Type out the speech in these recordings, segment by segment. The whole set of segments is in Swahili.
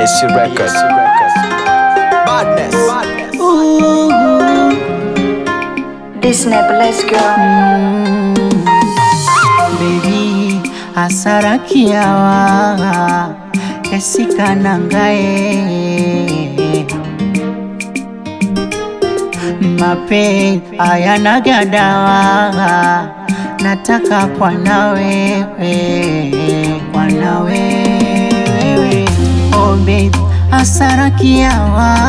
BSC Records. Badness. Disney, let's go. Baby, asara kiawa esikanangae mapenzi hayanaga dawa, nataka kwa na wewe, kwa na wewe oh baby, asara kiawa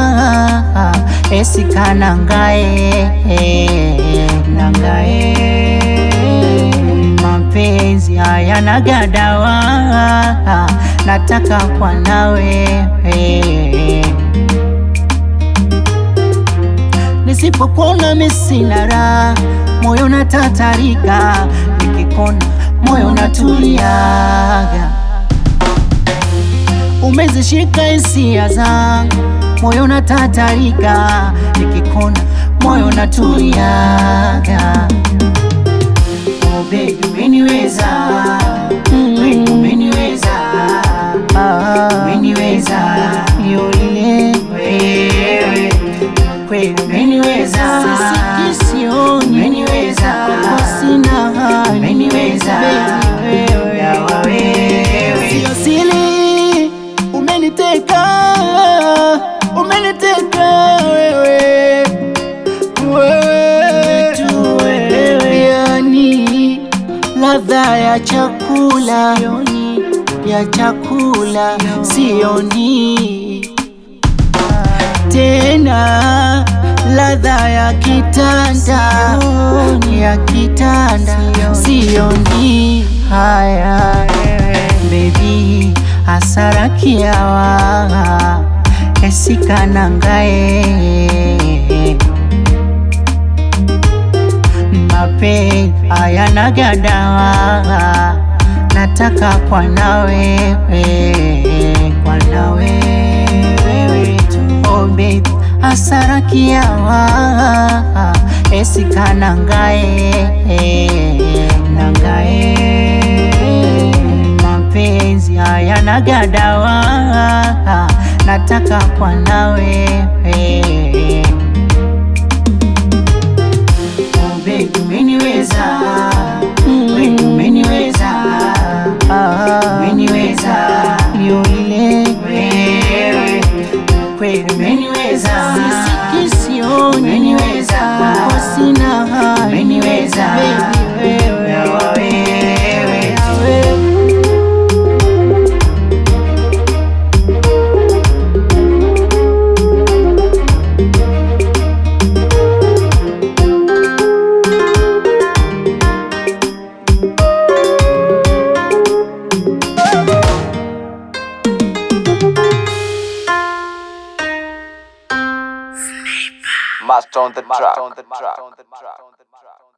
esikanangae nangae mapenzi hayanaga dawa, nataka kwa na wewe Nisipokuona mimi sina raha, moyo natatarika, nikikona moyo natuliaga. Umezishika hisia zangu, moyo natatarika, nikikona moyo natuliaga. Oh baby, umeniweza, wewe umeniweza, umeniweza, yole wewe kweli umeniweza, sisiki sioni, umeniweza, sina hali, umeniweza, yawa wewe, sio siri, umeniteka, umeniteka wewe, wewe tu wewe, yani ladha ya chakula ya chakula sioni tena ladha ya kitanda ya kitanda sioni haya bebi asara kiawa esikanangae mapenzi hayanaga dawa, nataka kwa na wewe, kwa na wewe tu. Oh baby, asara kiawa esikanangae nangae mapenzi hayanaga dawa, nataka kwa na wewe Oh baby, umeniweza, wewe umeniweza, umeniweza, yule wewe, kweli umeniweza, sisiki sioni, umeniweza, sina hali, umeniweza, baby wewe, yawa wewe, wewe. Master on the track.